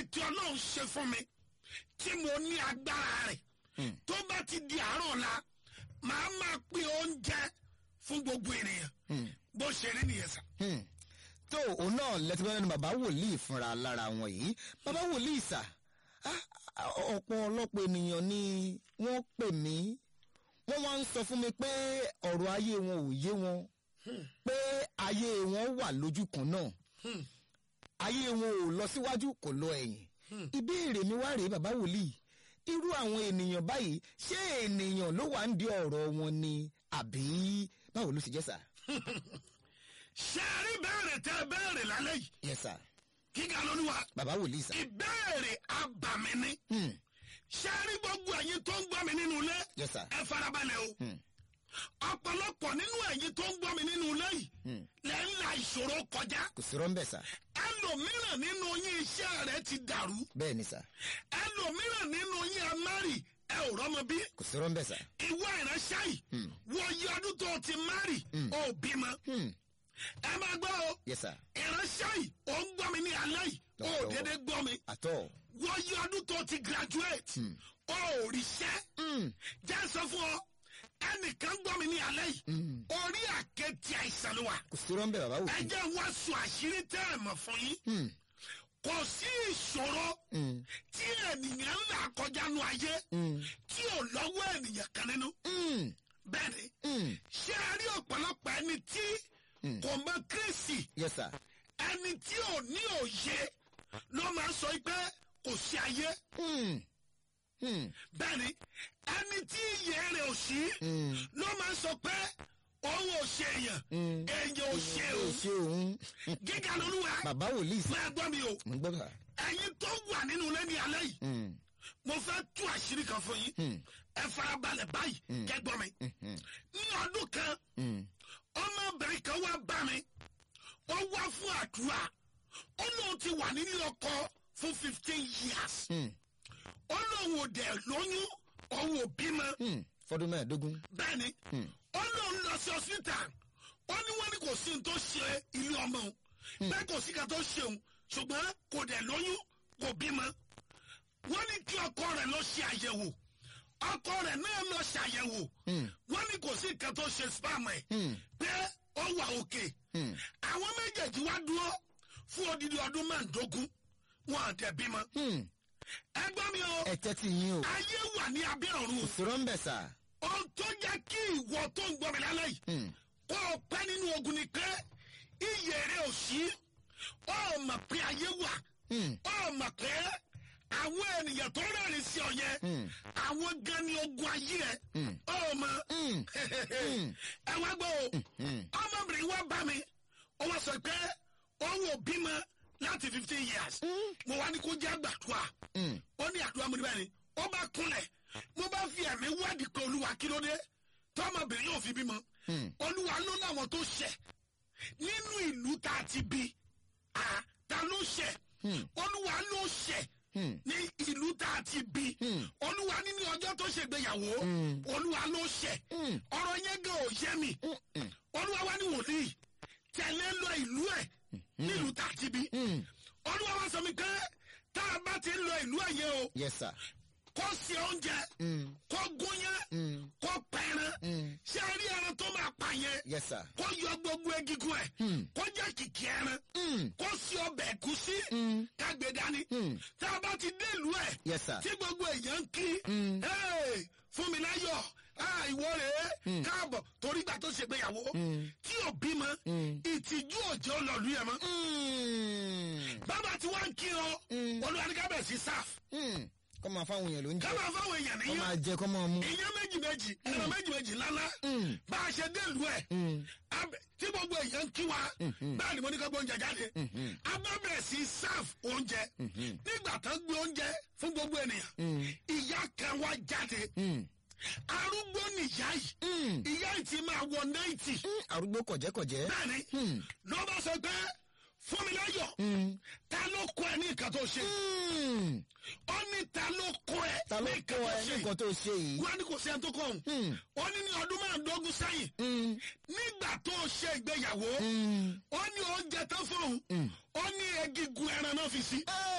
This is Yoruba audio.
tí ọlọ́run ṣe fún mi tí mo ní agbára rẹ̀ tó bá ti di àárọ̀ la màá máa pín oúnjẹ fún gbogbo ènìyàn bó ṣe rí nìyẹn sà. Hmm. tó òun náà lẹ́tí bá lẹ́nu bàbá wòlíì fúnra lára wọn yìí bàbá wòlíì sà á- á- ọ̀pọ̀ ọlọ́pọ̀ ènìyàn ni wọ́n pè mí wọ́n wá ń sọ fún mi pé ọ̀rọ̀ ayé wọn ò yé wọn pé ayé wọn wà lójú kan náà ayé wọn ò lọ síwájú kò lọ ẹ̀yìn ìbéèrè mi wá rèé bàbá wòlíì irú àwọn ènìyàn báyìí ṣé ènìyàn ló wà ń di ọ̀rọ̀ wọn ni àbí báwo ló ṣe jẹ́ sà. ṣé ẹ rí bẹ́ẹ̀rẹ̀ tẹ́ ẹ bẹ́ẹ̀rẹ̀ lálẹ́ yìí yes sir kíkà lóníwà bàbá wòlíì sà. ìbéèrè abàmì ni Hmm. ṣé ẹ rí gbogbo ẹ̀yin tó ń gbọ́ mi nínú ilé yes sir. ẹ farabalẹ̀ o ọ̀pọ̀lọpọ̀ nínú ẹ̀yin tó ń gbọ́ mi nínú ilé yìí lẹ́ ń la ìṣòro kọjá kò sí rọ́ńbẹ̀ sà. ẹlòmíràn nínú yín iṣẹ́ rẹ̀ ti dàrú bẹ́ẹ̀ ni sà. ẹlòmíràn nínú yín ẹ márì ẹ ò rọ́mọ bí kò sí rọ́ńbẹ̀ sà. ìwọ ìránṣẹ́ yìí wọ iye ọdún tó o ti márì ó bímọ Hmm. ẹ máa gbọ́ o yes sir. ìránṣẹ́ yìí ó ń gbọ́ mi ní alẹ́ yìí ó Lọ́wọ́. dédé gbọ́ mi àtọ̀. wọ iye ọdún tó o ti graduate ó ò ríṣẹ́ jẹ́ sọ fún ọ ẹnìkan gbọ́ mi ní alẹ́ yìí orí àkẹ́tì àìsàn ló wà kò sí rọ́ńbẹ̀ bàbá ẹ wòlíì. jẹ́ wá sọ àṣírí tẹ́ ẹ̀ mọ̀ fún yín Hmm. kò sí ìṣòro tí ènìyàn ń là kọjá nu ayé tí ò lọ́wọ́ ènìyàn kan nínú Hmm. bẹ́ẹ̀ ni Hmm. ṣé a rí ọ̀pọ̀lọpọ̀ ẹni tí kò mọ kírísì yes sir. ẹni tí ò ní òye ló máa ń sọ pé kò sí ayé Hmm. Hmm. bẹ́ẹ̀ ni ẹni tí iyè rẹ̀ ò sí ló máa ń sọ pé òun ò ṣe èèyàn èèyàn ò ṣe ó òun ṣe òun. gíga lolúwa bàbá wòlíì sà. máa gbọ́ mi o mo gbọ́ bà. ẹ̀yin tó wà nínú ilé ní alẹ́ yìí Hmm. mo fẹ́ tú àṣírí kan fún yín ẹ farabalẹ̀ báyìí kẹgbọ́n mi ní ọdún kan Hmm. ọmọbìnrin kan wá bá mi ó wá fún àdúrà ó lóun ti wà nílé ọkọ fún fifteen years Hmm. ó lóun ò dẹ̀ lóyún òun ò bímọ Hmm. fọdún mẹ́ẹ̀ẹ́dógún. bẹ́ẹ̀ ni ó lóun lọ sí hospital ó ní wọ́n ní kò sí ní tó ṣe ilé ọmọ òun bẹ́ẹ̀ kò sí kan tó ṣe òun ṣùgbọ́n kò dẹ̀ lóyún kò bímọ wọ́n ní kí ọkọ rẹ̀ lọ ṣe àyẹ̀wò ọkọ rẹ̀ náà lọ ṣàyẹ̀wò wọ́n ní kò sí nǹkan tó ṣe spam ẹ̀ pé ó wà òkè àwọn méjèèjì wá dúró fún odidi ọdún mẹ́ẹ̀ẹ́dógún wọn àtẹ bímọ Hmm. ẹ gbọ́ mi o ẹ tẹ́tí yín o. ayé wà ní abẹ́ ọ̀run kò sí rọ́ńbẹ̀ sà. ohun tó jẹ́ kí ìwọ tó ń gbọ́ mi lálẹ́ yìí Hmm. kó o pẹ́ nínú ogun ni pé iyè rẹ̀ ò sí ó mọ̀ pé ayé wà Hmm. ó mọ̀ pé àwọn ènìyàn tó rẹ́rìn sí ọ yẹn àwọn gan ni ogun ayé ẹ ó mọ̀ ẹ wá gbọ́ o ọmọbìnrin wa bá mi ó wá sọ pé òun ò bímọ láti fifteen years mo wá ní kó jẹ́ àgbàdua ó ní àdúrà mo ní báyìí ó bá kúnlẹ̀ mo bá fi ẹ̀mí wádìí pé olúwa kí ló dé tọmọbìnrin yóò fi bímọ olúwa ló láwọn tó ṣẹ̀ nínú ìlú tá a ti bí a ta ló ṣẹ̀ olúwa ló ṣẹ̀ ní ìlú tá a ti bí olúwa nínú ọjọ́ tó ṣègbéyàwó olúwa ló ṣẹ̀ ọ̀rọ̀ yẹn gan ò yé mi olúwa wá ní wòlíì tẹ̀lé lọ ìlú ẹ̀ nílùú tá a ti bí olúwa wá sọ mi pé tá a bá ti ń lọ ìlú ẹ̀ yẹn o yes sir. kó se oúnjẹ kó gúnyán kó pẹran ṣé a rí ẹran tó máa pa yẹn yes sir. kó yọ gbogbo egungun ẹ kó jẹ kìkì ẹran kó sí ọbẹ̀ ẹ̀gúsí kágbé dání tá a bá ti dé ìlú ẹ̀ yes sir. tí gbogbo èèyàn ń kí "Hey, fún mi láyọ̀ ah, ìwọ rèé káàbọ̀ torí gbà tó ṣègbéyàwó tí ò bímọ ìtìjú òjò lọ̀lú yẹn mọ́ Hmm. bàbá tí wọ́n ń kí ọ olùwàdíkàbẹ̀ sí sáf Hmm. kọ́ máa fáwọn èèyàn ló ń ká jẹ́ máa fáwọn èèyàn kọ́ níyàn máa jẹ kọ́ máa mú. ìyẹn méjì méjì ẹran méjì méjì lálá bá a ṣe dé ìlú ẹ abẹ- tí gbogbo èèyàn ń kí wa bẹ́ẹ̀ ni mo ní ká gbé oúnjẹ jáde abẹ́bẹ̀ sí sáf oúnjẹ nígbà tán gbé oúnjẹ fún gbogbo ènìyàn ìyá kan wá jáde arúgbó nìyá yìí ìyá yìí ti máa wọ náìtì Hmm. arúgbó kọ̀jẹ́kọ̀jẹ́. bẹ́ẹ̀ni ló bá sọ pé fún mi láyọ̀ ta ló kọ ẹ ní nǹkan tó ṣe Hmm. ó ní ta ló kọ ẹ ta ló ní kọ́ nǹkan tó ẹ ṣe nǹkan tó ṣe yìí. wọ́n á ní kò sí ẹni tó kọ́ òun ó ní ní ọdún márùndínlógún sẹ́yìn nígbà tó ṣe ìgbéyàwó ó ní oúnjẹ tán fún òun ó ní egigun ẹran náà fi sí.